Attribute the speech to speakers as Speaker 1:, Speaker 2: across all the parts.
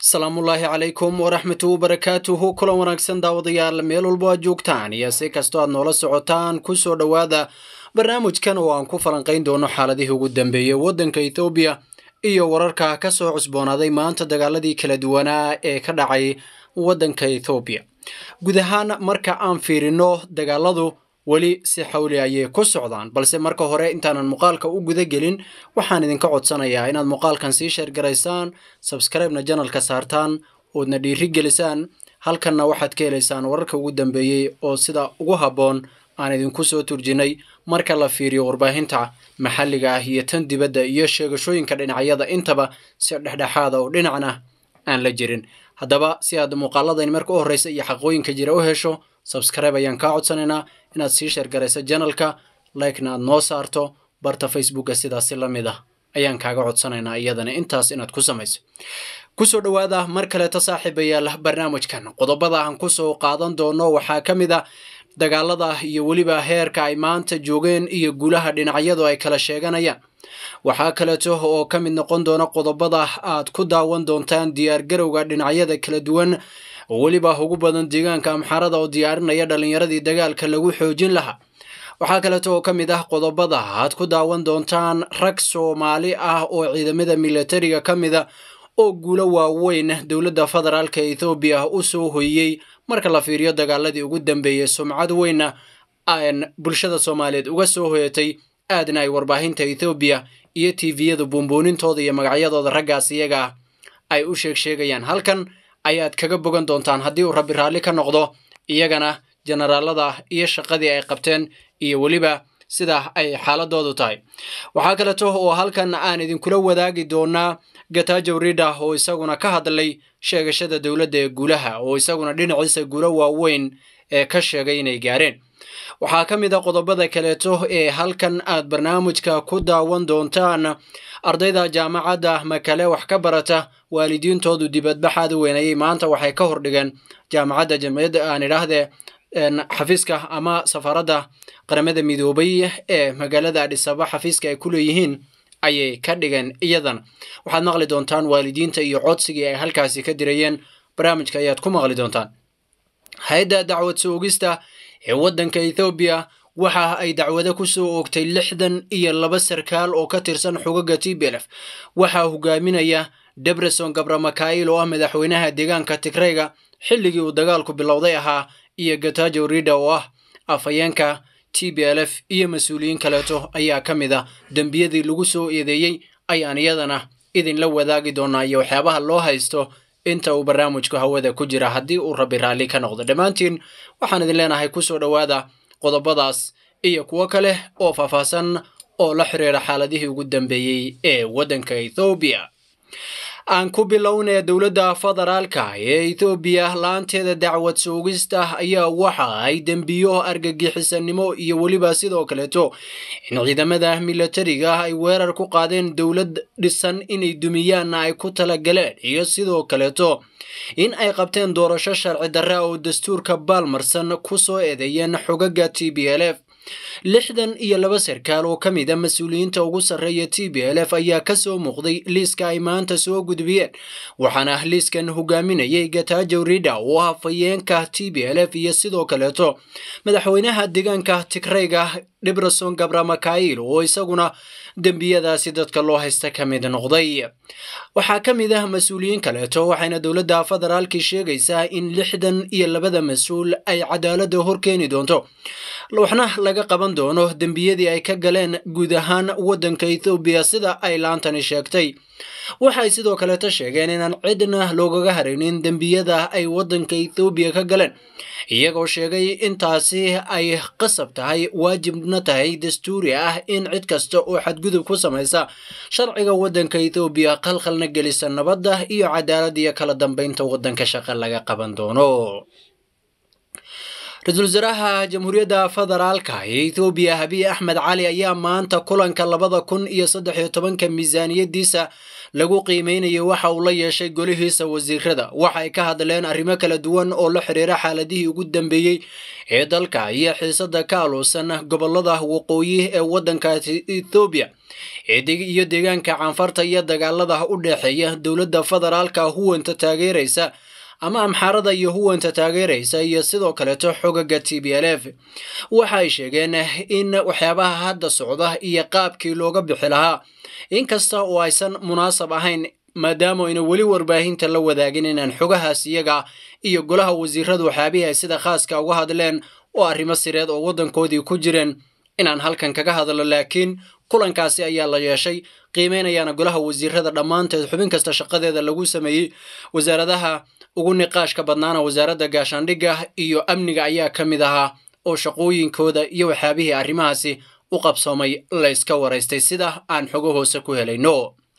Speaker 1: asalaamullaahi calaykum waraxmatu wabarakaatuhu kulan wanaagsan daawadayaal meel walbo aad joogtaan iyo si kastoo aad noola socotaan kusoo dhowaada barnaamijkan oo aan ku falanqayn doono xaaladihii ugu dambeeyey waddanka ethoobiya iyo wararka ka soo cusboonaaday maanta dagaaladii kala duwanaa ee ka dhacay waddanka ethoobiya guud ahaan marka aan fiirino dagaaladu weli si xawli ayay ku socdaan balse marka hore intaanan muuqaalka u guda gelin waxaan idinka codsanayaa inaad muuqaalkan sii sheergaraysaan sabskribena janalka saartaan oodna dhiiri gelisaan halkanna waxaad ka helaysaan wararka ugu dambeeyey oo sida ugu habboon aan idinku soo turjinay marka la fiiriyo warbaahinta maxalliga ah iyo tan dibadda iyo sheegashooyinka dhinacyada intaba si dhexdhexaada oo dhinacna aan la jirin haddaba si aad muuqaaladani marka u horreysa iyo xaqooyinka jira u hesho sabskribe ayaan kaa codsanaynaa inaad sii sheergarayso janalka likena aad noo saarto barta facebooka sidaasi la mid ah ayaan kaaga codsanaynaa iyadana intaas inaad ku samayso kusoo dhowaada mar kaleeto saaxiibayaal barnaamijkan qodobada aan kusoo qaadan doono waxaa ka mid a dagaalada iyo weliba heerka ay maanta joogeen iyo guulaha dhinacyadu ay kala sheeganayaan waxaa kaleeto oo ka mid noqon doona qodobada aad ku daawan doontaan diyaargarowga dhinacyada kala duwan weliba ugu badan deegaanka amxaarada oo diyaarinaya dhallinyaradii dagaalka lagu xoojin lahaa waxaa kaleeto oo ka mid ah qodobada aad ku daawan doontaan rag soomaali ah oo ciidamada militariga ka mida oo guulo waaweyn dowladda federaalka ethoobiya u soo hoyey marka la fiiriyo dagaaladii ugu dambeeyey sumcad weynna aan bulshada soomaaliyeed uga soo hoyatay aadna ay warbaahinta ethoobiya iyo tviyada buunbuunintooda iyo magacyadooda raggaas iyaga ah ay u sheeg sheegayaan halkan ayaad kaga bogan doontaan haddii uu rabbi raalli ka noqdo iyagana jenaraalada iyo shaqadii ay qabteen iyo weliba sida ay xaaladoodu tahay waxaa kaleeto oo halkan aan idinkula wadaagi doonaa gatajow rida oo isaguna ka hadlay sheegashada dowladda ee guulaha oo isaguna dhinaciisa guulo waaweyn ee ka sheegay inay gaareen waxaa ka mid a qodobada kaleeto ee halkan aad barnaamijka ku daawan doontaan ardayda jaamacadda makale wax ka barata waalidiintoodu dibadbaxaada weynayay maanta waxay ka hordhigeen jaamacadda jamciyadda aan idhaahdee xafiiska ama safaaradda qaramada midoobay ee magaalada adhisaba xafiiska ay ku leeyihiin ayay ka dhigeen iyadan waxaad maqli doontaan waalidiinta iyo codsigii ay halkaasi ka dirayeen barnaamijka ayaad ku maqli doontaan hay-adda dacwad soogista ee waddanka ethoobiya waxa ay dacwado ku soo oogtay lixdan iyo laba sarkaal oo ka tirsan xugaga t b lf waxaa hogaaminaya debreson gabramakail oo ah madaxweynaha deegaanka tigreyga xilligii uu dagaalku bilowday ahaa iyo gatajow rida oo ah afhayeenka t b l f iyo mas-uuliyiin kaleeto ayaa ka mid ah dembiyadii lagu soo eedeeyey ayaan iyadana idinla wadaagi doonaa iyo waxyaabaha loo haysto inta uu barnaamijku hawada ku jira haddii uu rabbi raalli ka noqdo dhammaantiin waxaan idin leenahay kusoo dhowaada qodobadaas iyo kuwo kale oo faahfaahsan oo la xiriira xaaladihii ugu dambeeyey ee waddanka ethoobiya aan ku bilownaya dowladda federaalka ee ethoobiya la-aanteeda dacwad soogista ayaa waxa ay dembiyo argagixisanimo iyo weliba sidoo kaleeto in ciidamada militariga ay weerar ku qaadeen dowlad dhisan inay dumiyaanna ay ku talagaleen iyo sidoo kaleeto in ay qabteen doorasho sharci darra oo dastuurka baalmarsan ku soo eedeeyeen xogaga t b l f lixdan iyo laba sarkaal oo ka mid a mas-uuliyiinta ugu sarreeya t b l f ayaa ka soo muuqday liiska ay maanta soo gudbiyeen waxaana liiskan hogaaminayay gatajow rida oo ah fayeenka t b l f iyo sidoo kaleeto madaxweynaha deegaanka tigreyga dibreson gabramakail oo isaguna dembiyadaasi dadka loo haysta ka mid noqday waxaa ka mid ah mas-uuliyiin kaleeto waxayna dowladda federaalkii sheegaysaa in lixdan iyo labada mas-uul ay cadaaladda horkeeni doonto waxna laga qaban doono dembiyadii ay ka galeen guud ahaan waddanka ethoobiya sida ay laantani sheegtay waxay sidoo kaleeto sheegeen inaan cidna loogaga haraynin dembiyada ay waddanka ethoobiya ka galeen iyagoo sheegay intaasi ay qasab tahay waajibna tahay dastuuri ah in cid kasta oo xadgudub ku samaysa sharciga waddanka ethoobiya qalqalna gelisa nabadda iyo cadaalad iyo kala dambeynta waddanka shaqa laga qaban doono ra-iisul wasaaraha jamhuuriyadda federaalka ee ethoobiya abiy axmed cali ayaa maanta kulanka labada kun iyo saddex iyo tobanka miisaaniyadiisa lagu qiimeynayo waxa uu la yeeshay golihiisa wasiirada waxa ay ka hadleen arrimo kala duwan oo la xiriira xaaladihii ugu dambeeyey ee dalka iyo xiisada ka aluusan gobolada waqooyi ee waddanka ethoobiya iyo deegaanka canfarta iyo dagaalada u dhexeeya dowladda federaalka huwanta taageeraysa ama amxaarada iyo huwanta taageeraysa iyo sidoo kaleeto xogaga t b l f waxa ay sheegeen in waxyaabaha hadda socda iyo qaabkii looga bixi lahaa inkasta oo aysan munaasab ahayn maadaama ayna weli warbaahinta la wadaagin inaan xogahaas iyaga iyo golaha wasiiradu waxyaabihii ay sida khaaska uga hadleen oo arrimo sireed oo waddankoodii ku jireen inaan halkan kaga hadlo laakiin kulankaasi ayaa la yeeshay qiimeynayaana golaha wasiirada dhammaanteed xubin kasta shaqadeeda lagu sameeyey wasaaradaha ugu niqaashka badnaana wasaaradda gaashaandhigga iyo amniga ayaa ka mid ahaa oo shaqooyinkooda iyo waxyaabihii arrimahaasi u qabsoomay layska waraystay sida aan xogo hoose ku helayno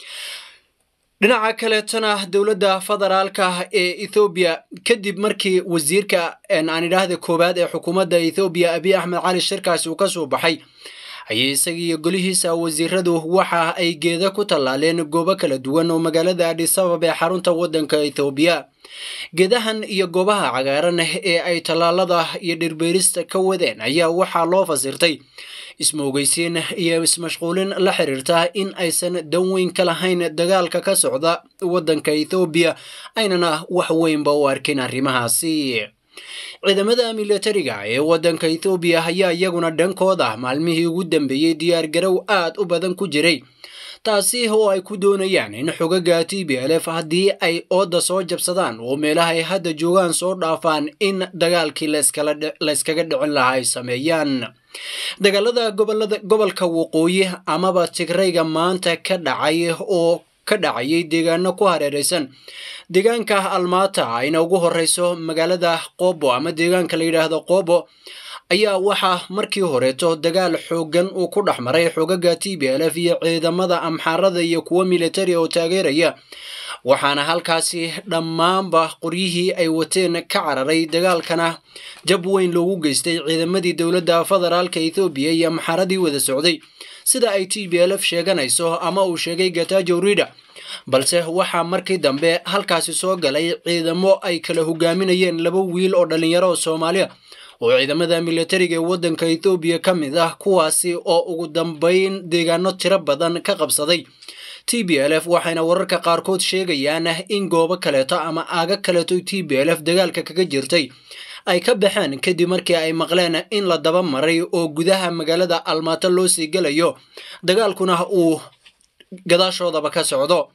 Speaker 1: dhinaca kaleetona dowladda federaalka ee ethoobiya kadib markii wasiirka aan idhaahda koowaad ee xukuumadda ethoobiya abiy axmed cali shirkaasi uu ka soo baxay ayay isagiiyo golihiisa wasiiradu waxa ay geeda ku tallaaleen goobo kala duwan oo magaalada adhisabab ee xarunta waddanka ethoobiya geedahan iyo goobaha cagaaran ee ay tallaalada iyo dhirbeerista ka wadeen ayaa waxaa loo fasirtay ismoogeysiin iyo ismashquulin la xiriirta in aysan dan weyn ka lahayn dagaalka ka socda waddanka ethoobiya aynana wax weynba u arkin arrimahaasi ciidamada militariga ee waddanka ethoobiya ayaa iyaguna dhankooda maalmihii ugu dambeeyey diyaar garow aad u badan ku jiray taasi oo ay ku doonayaan in xogaga t b l f haddii ay ooda soo jabsadaan oo meelaha ay hadda joogaan soo dhaafaan in dagaalkii layskaga dhicin lahaa ay sameeyaan dagaalada gobolka waqooyi amaba tigrayga maanta ka dhacay oo ka dhacayay deegaano ku hareeraysan deegaanka almaata ayna ugu horeyso magaalada qobo ama deegaanka la yidhaahdo qobo ayaa waxaa markii horeeto dagaal xoogan uu ku dhex maray xogaga t b l f iyo ciidamada amxaarada iyo kuwo militari oo taageeraya waxaana halkaasi dhammaanba qoryihii ay wateen ka cararay dagaalkana jab weyn loogu geystay ciidamadii dowladda federaalka ethoobiya iyo amxaaradii wada socday sida ay t b l f sheeganayso ama uu sheegay gatajo rida balse waxaa markii dambe halkaasi soo galay ciidamo ay kala hogaaminayeen laba wiil oo dhallinyaro oo soomaaliya oo ciidamada militariga ee waddanka ethoobiya ka mid ah kuwaasi oo ugu dambeyn deegaano tiro badan ka qabsaday t b l f waxayna wararka qaarkood sheegayaan in goobo kaleeto ama aaga kaleeto t b l f dagaalka kaga jirtay ay ka baxeen kadib markii ay maqleen in la daba maray oo gudaha magaalada almaato loo sii gelayo dagaalkuna uu gadaashoodaba ka socdo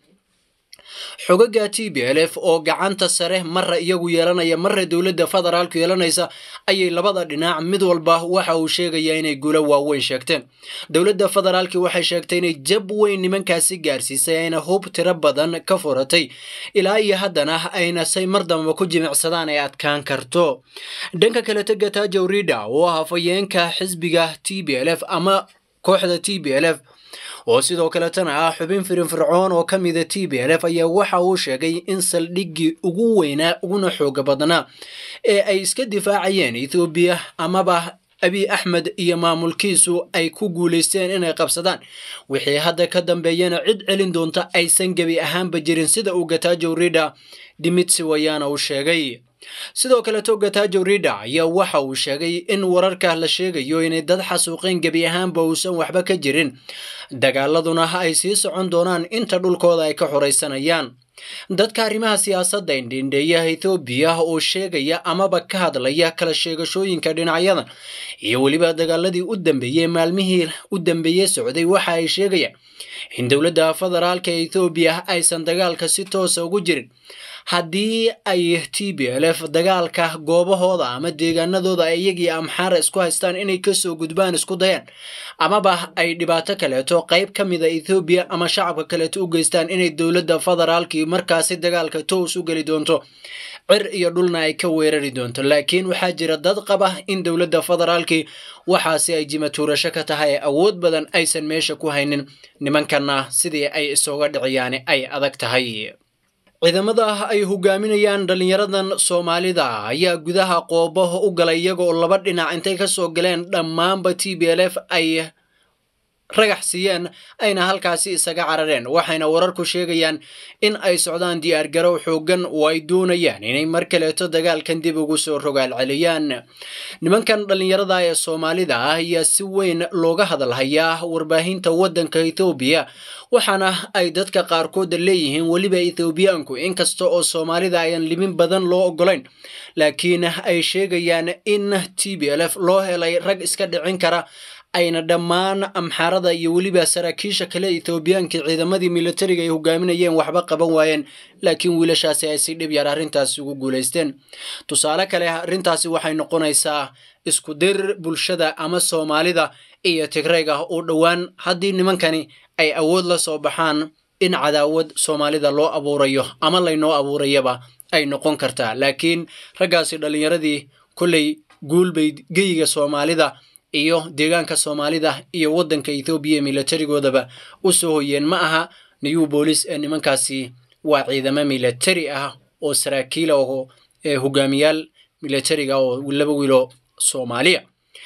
Speaker 1: xogaga t b l f oo gacanta sare marra iyagu yeelanaya marra dowladda federaalku yeelanaysa ayay labada dhinac mid walba waxa uu sheegayaa inay guulo waaweyn sheegteen dowladda federaalki waxay sheegtay inay jab weyn nimankaasi gaarsiisay ayna hub tiro badan ka furatay ilaa iyo haddana ayna say mar dambaba ku jimicsadaan ay adkaan karto dhanka kaleto gatajo rida oo ah hafayeenka xisbiga t b l f ama kooxda t b l f oo sidoo kaletana ah xubin firinfircoon oo ka mida t b l f ayaa waxa uu sheegay in saldhiggii ugu weynaa uguna xooga badnaa ee ay iska difaacayeen ethoobiya amaba abiy axmed iyo maamulkiisu ay ku guulaysteen inay qabsadaan wixii hadda ka dambeeyana cid celin doonta aysan gebi ahaanba jirin sida uu gatajo rida dimitsi wayaana uu sheegay sidoo kaleto gatajo rida ayaa waxa uu sheegay in wararka la sheegayo inay dad xasuuqeen gebi ahaanba uusan waxba ka jirin dagaaladuna ay sii socon doonaan inta dhulkooda ay ka xoraysanayaan dadka arrimaha siyaasadda indhindheeya ethoobiya oo sheegaya amaba ka hadlaya kala sheegashooyinka dhinacyadan iyo weliba dagaaladii u dambeeyey maalmihii u dambeeyey socday waxa ay sheegayaan in dowladda federaalka ethoobiya aysan dagaalka si toosa ugu jirin haddii ay t b l f dagaalka goobahooda ama deegaanadooda ay iyagii amxaara isku haystaan inay kasoo gudbaan isku dayaan amaba ay dhibaato kaleeto qayb ka mida ethoobiya ama shacabka kaleeto u geystaan inay dowladda federaalkii markaasi dagaalka toos u geli doonto cir iyo dhulna ay ka weerari doonto laakiin waxaa jira dad qaba in dowladda federaalkii waxaasi ay jimatuurasho ka tahay awood badan aysan meesha ku haynin nimankanna sidii ay isooga dhiciyaan ay adag tahay ciidamada ay hogaaminayaan dhallinyaradan soomaalida ayaa gudaha qoobo u galay iyagoo laba dhinac intay ka soo galeen dhammaanba t b l f ay ragax siiyeen ayna halkaasi isaga carareen waxayna wararku sheegayaan in ay socdaan diyaargarow xooggan oo ay doonayaan inay mar kaleeto dagaalkan dib ugu soo rogaal celiyaan nimankan dhallinyarada ee soomaalida ah ayaa si weyn looga hadalhayaa warbaahinta waddanka ethoobiya waxaana ay dadka qaarkood leeyihiin weliba ethoobiyaanku inkasta oo soomaalida ayan limin badan loo ogolayn laakiin ay sheegayaan in t b l f loo helay rag iska dhicin kara ayna dhammaan amxaarada iyo weliba saraakiisha kale ethoobiyaanka ciidamadii militariga ay hogaaminayeen waxba qaban waayeen laakiin wiilashaasi ay si dhib yar arrintaasi ugu guulaysteen tusaale kale arrintaasi waxay noqonaysaa isku dir bulshada ama soomaalida iyo tigrayga oo dhowaan haddii nimankani ay awood la soo baxaan in cadaawad soomaalida loo abuurayo ama laynoo abuurayaba ay noqon kartaa laakiin raggaasi dhallinyaradii kolley guulbay geyiga soomaalida iyo deegaanka soomaalida iyo waddanka ethoobiya militarigoodaba u soo hoyeen ma aha new boolis ee nimankaasi waa ciidamo militari ah oo saraakiila oo hogaamiyaal militariga oo laba wiilo soomaaliya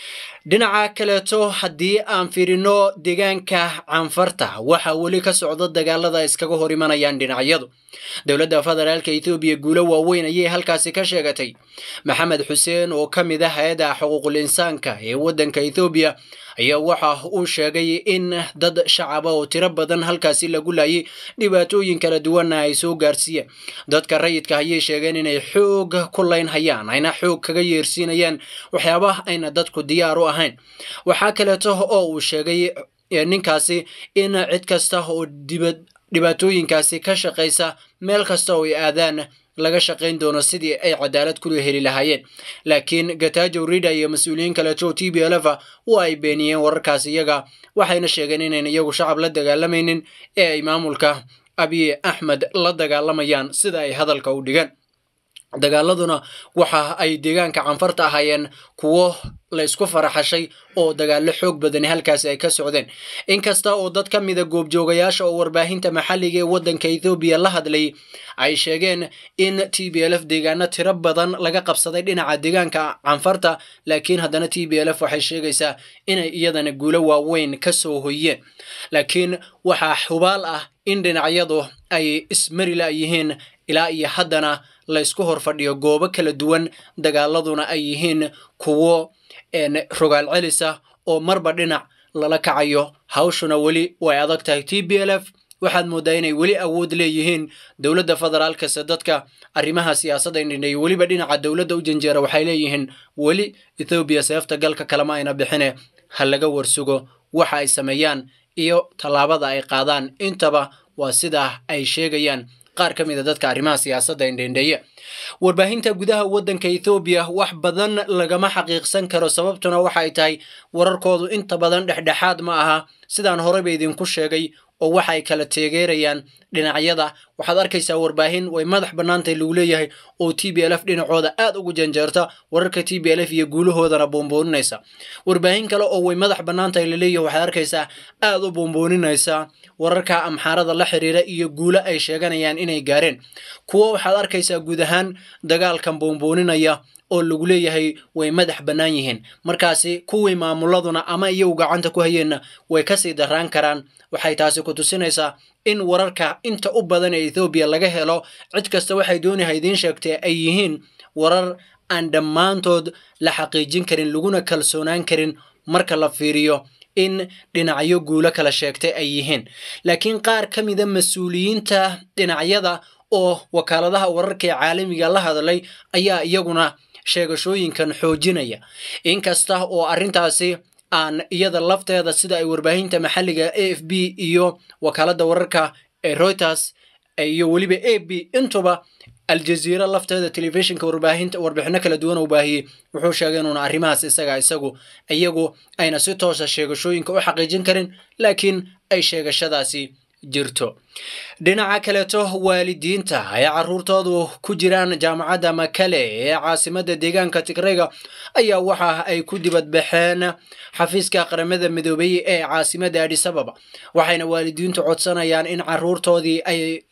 Speaker 1: dhinaca kaleeto haddii aan fiirino deegaanka canfarta waxaa weli ka socda dagaalada iskaga hor imanayaan dhinacyadu dowladda federaalka ethoobiya guulo waaweyn ayay halkaasi ka sheegatay maxamed xuseen oo ka mid ah hay-adda xuquuqul insaanka ee waddanka ethoobiya ayaa waxa uu sheegay in dad shacaba oo tiro badan halkaasi lagu laayay dhibaatooyin kala duwanna ay soo gaarsiiyeen dadka rayidka ayay sheegeen inay xoog ku laynhayaan ayna xoog kaga yeersiinayaan waxyaabaha ayna dadku diyaar u ahayn waxaa kaleeto oo uu sheegay ninkaasi in cid kasta oo dibad dhibaatooyinkaasi ka shaqaysa meel kasta oo ay aadaan laga shaqayn doono sidii ay cadaalad kula heli lahaayeen laakiin gatajo rida iyo mas-uuliyiin kaleeto t b l f waa ay beeniyeen wararkaas iyaga waxayna sheegeen inayn iyagu shacab la dagaalamaynin ee ay maamulka abiy axmed la dagaalamayaan sida ay hadalka u dhigeen dagaaladuna waxa ay deegaanka canfarta ahaayeen kuwo la isku faraxashay oo dagaallo xoog badani halkaasi ay ka socdeen inkasta oo dad ka mida goobjoogayaasha oo warbaahinta maxalliga ee waddanka ethoobiya la hadlay ay sheegeen in t b l f deegaano tiro badan laga qabsaday dhinaca deegaanka canfarta laakiin haddana t b l f waxay sheegaysaa inay iyadana guulo waaweyn ka soo hoyeen laakiin waxaa hubaal ah in dhinacyadu ay ismarila yihiin ilaa iyo haddana la ysku hor fadhiyo goobo kala duwan dagaaladuna ay yihiin kuwo rogaal celisa oo marba dhinac lala kacayo hawshuna weli way adag tahay t b l f waxaad mooddaa inay weli awood leeyihiin dowladda federaalkase dadka arrimaha siyaasadda indhindhay weliba dhinaca dowladda u janjeera waxay leeyihiin weli ethoobiya seefta galka kalema ayna bixine ha laga warsugo waxa ay sameeyaan iyo tallaabada ay qaadaan intaba waa sidaa ay sheegayaan qaar ka mid a dadka arrimaha siyaasadda indhendheeye warbaahinta gudaha waddanka ethoobiya wax badan lagama xaqiiqsan karo sababtuna waxay tahay wararkoodu inta badan dhexdhexaad ma aha sidaan horeyba idinku sheegay oo waxa ay kala teegeerayaan dhinacyada waxaad arkaysaa warbaahin way madax bannaantay lagu leeyahay oo t b l f dhinacooda aad ugu janjeerta wararka t b l f iyo guulahoodana boonbooninaysa warbaahin kale oo way madax bannaantahay laleeyahay waxaad arkaysaa aad u boonbooninaysa wararka amxaarada la xiriira iyo guulo ay sheeganayaan inay gaareen kuwo waxaad arkaysaa guud ahaan dagaalkan boonbooninaya oo lagu leeyahay way madax bannaan yihiin markaasi kuwii maamuladuna ama iyagu gacanta ku hayeenna way kasii daraan karaan waxay taasi ku tusinaysaa in wararka inta u badan ee ethoobiya laga helo cid kasta waxay doonaha idiin sheegtee ay yihiin warar aan dhammaantood la xaqiijin karin laguna kalsoonaan karin marka la fiiriyo in dhinacyo guulo kala sheegtay ay yihiin laakiin qaar ka mida mas-uuliyiinta dhinacyada oo wakaaladaha wararka ee caalamiga la hadlay ayaa iyaguna sheegashooyinkan xoojinaya inkasta oo arrintaasi aan iyada lafteeda sida ay warbaahinta maxalliga a f b iyo wakaaladda wararka ee reuters iyo weliba a b intuba aljaziira lafteeda telefishinka warbaahinta warbixino kala duwan uu baahiyey wuxuu sheegay inuuna arrimahaas isaga isagu iyagu ayna si toosa sheegashooyinka u xaqiijin karin laakiin ay sheegashadaasi jirto dhinaca kaleeto waalidiinta ay caruurtoodu ku jiraan jaamacadda makale ee caasimadda deegaanka tigrayga ayaa waxa ay ku dibadbaxeen xafiiska qaramada midoobay ee caasimadda adisababa waxayna waalidiintu codsanayaan in caruurtoodii ay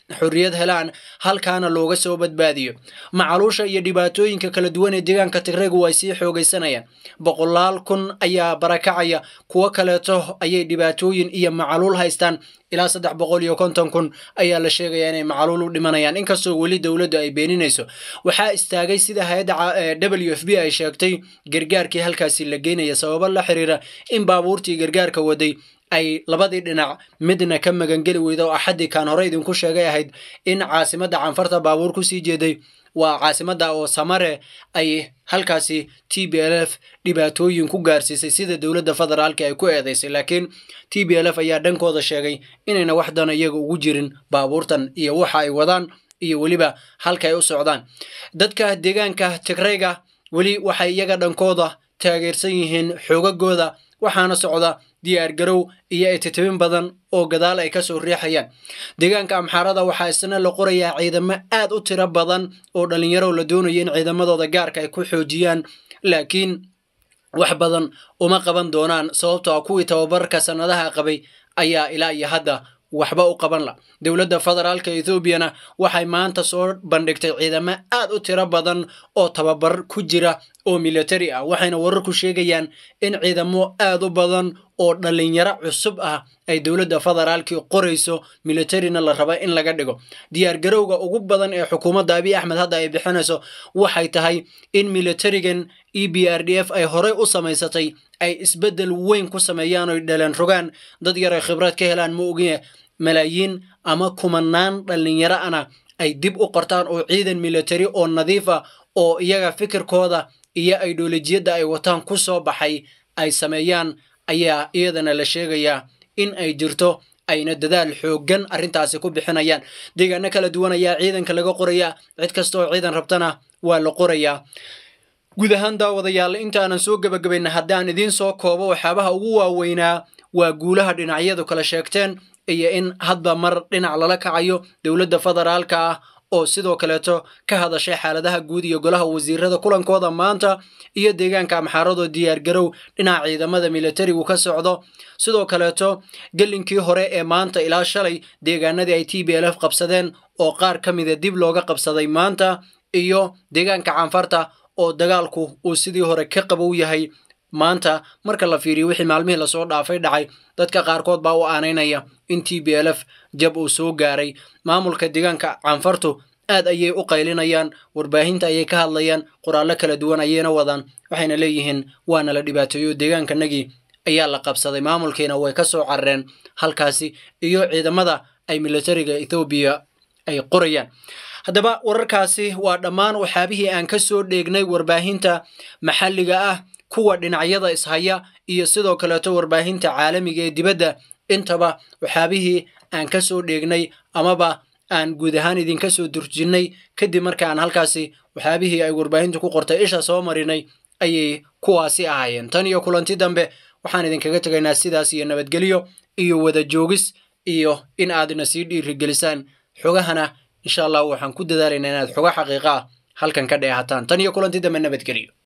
Speaker 1: xorriyad helaan halkaana looga soo badbaadiyo macaluusha iyo dhibaatooyinka kala duwan ee deegaanka tigraygu ay sii xoogaysanayaan boqolaal kun ayaa barakacaya kuwo kaleeto ayay dhibaatooyin iyo macaluul haystaan ilaa saddex boqol iyo konton kun ayaa la sheegayaa inay macaluul u dhimanayaan inkastoo weli dowladdu ay beeninayso waxaa istaagay sida hay-adda w f b ay sheegtay gargaarkii halkaasi la geynaya sababo la xiriira in baabuurtii gargaarka waday ay labadii dhinac midna ka magangeli weyda oo axaddii kaan hore idinku sheegay ahayd in caasimadda canfarta baabuur kusii jeeday waa caasimadda oo samare ay halkaasi t b l f dhibaatooyin ku gaarsiisay sida dowladda federaalka ay ku eedeysay laakiin t b l f ayaa dhankooda sheegay inayna wax dana iyaga ugu jirin baabuurtan iyo waxa ay wadaan iyo weliba halka ay u socdaan dadka deegaanka tigrayga weli waxay iyaga dhankooda taageersan yihiin xoogagooda waxaana socda diyaar garow iyo ititabin badan oo gadaal ay kasoo riixayaan deegaanka amxaarada waxaa isna la qorayaa ciidamo aad u tiro badan oo dhalinyaro la doonayo in ciidamadooda gaarka ay ku xoojiyaan laakiin wax badan uma qaban doonaan sababtoo a kuwii tababarka sannadaha qabay ayaa ilaa iyo hadda waxba u qaban la dowladda federaalka ethoobiana waxay maanta soo bandhigtay ciidamo aad u tiro badan oo tababar ku jira oo militari ah waxayna wararku sheegayaan in ciidamo aad u badan oo dhalinyaro cusub ah ay dowladda federaalkii qorayso militarina la raba in laga dhigo diyaar garowga ugu badan ee xukuumadda abiy axmed hadda ay bixinayso waxay tahay in militarigan e b r d f ay horey u samaysatay ay isbeddel weyn ku sameeyaan oy dhaleen rogaan dad yar ay khibrad ka helaan ma ogiye malaayiin ama kumanaan dhalinyaro ana ay dib u qortaan oo ciidan militari oo nadiif ah oo iyaga fikirkooda iyo idholojiyadda ay wataan ku soo baxay ay sameeyaan ayaa iyadana la sheegayaa in ay jirto ayna dadaal xooggan arrintaasi ku bixinayaan deegaano kala duwan ayaa ciidanka laga qorayaa cid kasta oo ciidan rabtana waa la qorayaa guud ahaan daawadayaal intaanan soo gebagabayna haddaan idiin soo koobo waxyaabaha ugu waaweynaa waa guulaha dhinacyadu kala sheegteen iyo in hadba mar dhinac lala kacayo dowladda federaalka ah oo sidoo kaleeto ka hadashay xaaladaha guud iyo golaha wasiirada kulankooda maanta iyo deegaanka amxaaradoo diyaargarow dhinaca ciidamada militarigu ka socdo sidoo kaleeto gelinkii hore ee maanta ilaa shalay deegaanadii ay t b l f qabsadeen oo qaar ka mida dib looga qabsaday maanta iyo deegaanka canfarta oo dagaalku uu sidii hore ka qabow yahay maanta marka la fiiriyo wixii maalmihii lasoo dhaafay dhacay dadka qaarkood baa u aanaynaya in t b l f jab uu soo gaaray maamulka deegaanka canfartu aad ayay u qaylinayaan warbaahinta ayay ka hadlayaan qoraallo kala duwan ayayna wadaan waxayna leeyihiin waana la dhibaateeyo deegaankanagii ayaa la qabsaday maamulkiina way ka soo carareen halkaasi iyo ciidamada ay militariga ethoobiya ay qorayaan haddaba wararkaasi waa dhammaan waxyaabihii aan ka soo dheegnay warbaahinta maxalliga ah kuwa dhinacyada ishaya iyo sidoo kaleeto warbaahinta caalamiga ee dibadda intaba waxyaabihii aan ka soo dheegnay amaba aan guud ahaan idinka soo durjinnay kadib markaan halkaasi waxyaabihii ay warbaahintu ku qortay isha soo marinay ayay kuwaasi ahaayeen tan iyo kulanti dambe waxaan idinkaga tegaynaa sidaas iyo nabadgelyo iyo wada joogis iyo in aadna sii dhiirigelisaan xogahana insha allah waxaan ku dadaalaynaa inaad xogo xaqiiqa ah halkan ka dheehataan tan iyo kulanti dambe nabadgelyo